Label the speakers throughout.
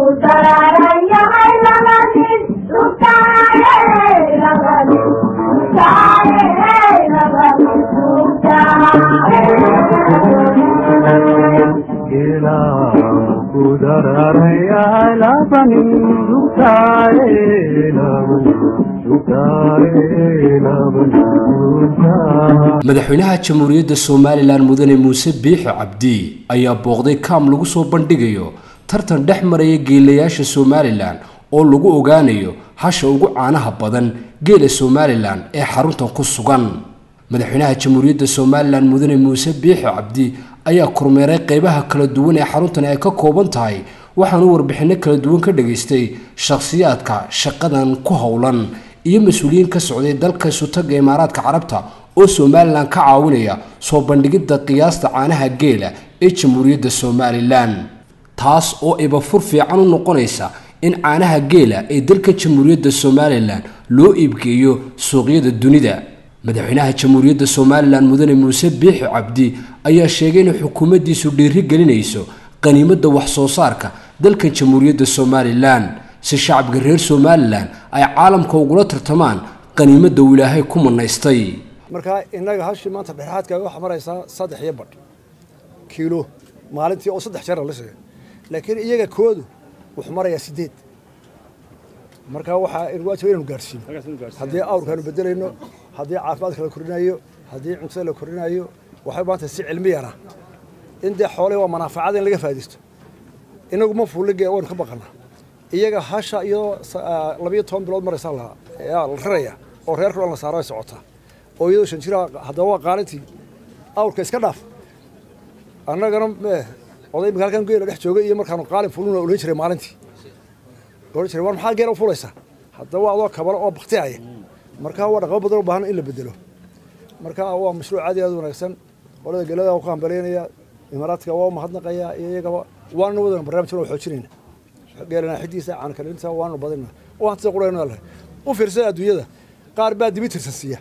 Speaker 1: madaxweynaha jamhuuriyadda somalilan mudane muuse biixi cabdi ayaa booqday kaam lagu soo bandhigayo tartan dhex maraya geelayaasha somalilan oo lagu ogaanayo hasha ugu caanaha badan geela somalilan ee xaruntan ku sugan madaxweynaha jamhuuriyadda somalilan mudane muuse biixi cabdi ayaa kormeeray qeybaha kala duwan ee xaruntan ay ka kooban tahay waxaanu warbixinno kala duwan ka dhageystay shakhsiyaadka shaqadan ku howlan iyo mas-uuliyiin ka socday dalka sutaga imaaraadka carabta oo somalilan ka caawinaya soo bandhigidda qiyaasta caanaha geela ee jamhuuriyadda somalilan taas oo ibafur fiican u noqonaysa in caanaha geela ee dalka jamhuuriyadda somalilan loo iibgeeyo suuqyada dunida madaxweynaha jamhuuriyadda somalilan mudane muuse biixi cabdi ayaa sheegay inay xukuumaddiisu dhiiri gelinayso qaniimadda wax soo saarka dalkan jamhuuriyadda somalilan si shacabka reer somalilan ay caalamka ugula tartamaan qaniimadda uu ilaahay ku manaystay
Speaker 2: markaa innaga hashii maanta dhexaadka waxaa maraysaa saddex iyo badh kiilo maalintii oo saddex jeer la sheegay laakiin iyaga koodu wuxuu marayaa sideed markaa waxaa waajib inaynu gaadhsiino haddii awrkaanu bedelayno haddii caafimaadka la kordhinayo haddii cuntada la kordhinayo waxay maanta si cilmiyana in dee xoolihii waa manaafacada in laga faa'idaysto inagu ma fuulige waynu ka baqanaa iyaga hasha iyadoo labiyo toban bilood maraysaa la raraya oo reerka dhan la saaro ay socotaa oo iyadoo shan jira haddaba waa qaalintii awrka iska dhaaf annagana oday imika halkan geela dhex joogay iyo markaanu qaalin fuluna ohan jiray maalintii ohan jiray war maxaa geela u fulaysaa haddaba waa adoo kabalo oo baktiaya marka waa dhaqamo badan u baahan in la bedelo marka waa mashruuc aad iyo aad wanaagsan qolada gelada ku hambaleynaya imaaraadka waa umahadnaqaya iyo iyagaba waana wadana barnaamijkan waa xoojinayna geelana xidiisa caankalinta waanu badina waan sida qurayna leh u fiirsada adduunyada qaar baa dibi tirsansiiya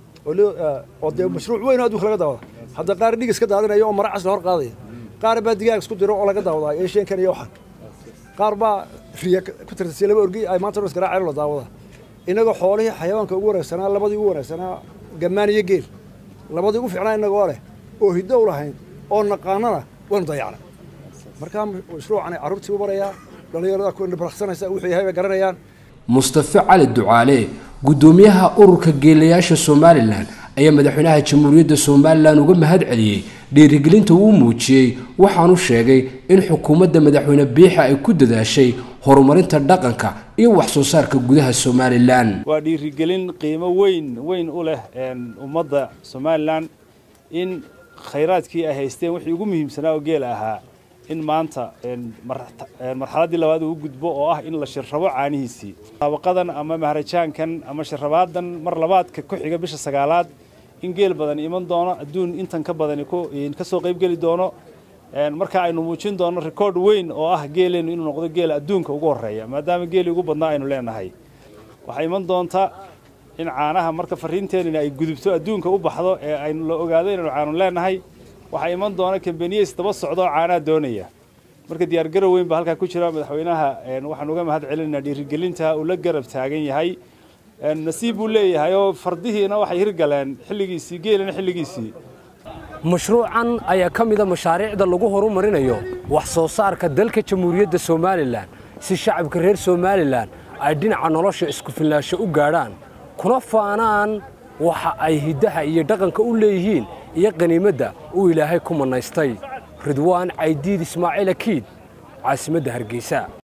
Speaker 2: oo dee mashruuc weyn oo adduunka laga daawada hadda qaar dhig iska daadinaya oo mara casla hor qaadaya qaar baa digaag isku diro oo laga daawadaa eesheenkan iyo waxan qaar baa riya ku tirsansiiya laba orgi ay maanta isgaraaceen la daawada inagoo xoolihii xayawaanka ugu wanaagsanaa labadii ugu wanaagsanaa gammaan iyo geel labadii ugu fiicnaa inagoo leh oo hiddo u lahayn oo naqaanana waynu dayacnay markaa mashruucan carruurtii u barayaa dhallinyarada ku indhabaraqsanaysa wuxuu yahay bay garanayaan
Speaker 1: mustafe cali ducaale guddoomiyaha ururka geelayaasha somalilan ayaa madaxweynaha jamhuuriyadda somalilan uga mahad celiyey dhiirigelinta uu muujiyey waxaanu sheegay in xukuumadda madaxweyne biixi ay ku dadaashay horumarinta dhaqanka iyo wax soo saarka gudaha somalilan
Speaker 3: waa dhiirigelin qiimo weyn weyn u leh ummadda somalilan in khayraadkii ay haysteen wixii ugu muhiimsanaa oo geela ahaa in maanta marxaladdii labaad uu gudbo oo ah in la shirrabo caanihiisii saabaqadan ama maharajaankan ama shirrabaadan mar labaadka ku xiga bisha sagaalaad in geel badan iman doono adduun intan ka badani ka soo qaybgeli doono marka aynu muujin doono rikoord weyn oo ah geeleennu inuu noqdo geela adduunka ugu horreeya maadaama geelii ugu badnaa aynu leenahay waxaa iman doonta in caanaha marka fariinteenina ay gudubto adduunka u baxdo ee aynu la ogaado inaynu caanu leenahay waxaa iman doona kambaniyeys daba socdo oo caanaha doonaya marka diyaargarow weyn baa halkaa ku jira madaxweynaha waxaan uga mahad celinaynaa dhiirigelinta uu la garab taagan yahay nasiib buu leeyahay oo fardihiina waxay hirgaleen xilligiisii geelina xilligiisii
Speaker 4: mashruucan ayaa ka mida mashaariicda lagu horumarinayo wax soo saarka dalka jamhuuriyadda somalilan si shacabka reer somalilan ay dhinaca nolosha isku filnaansho u gaadhaan kuna faanaan waxa ay hiddaha iyo dhaqanka u leeyihiin iyo qaniimadda uu ilaahay ku mannaystay ridwaan caydiid ismaaciil akiid caasimadda hargeysa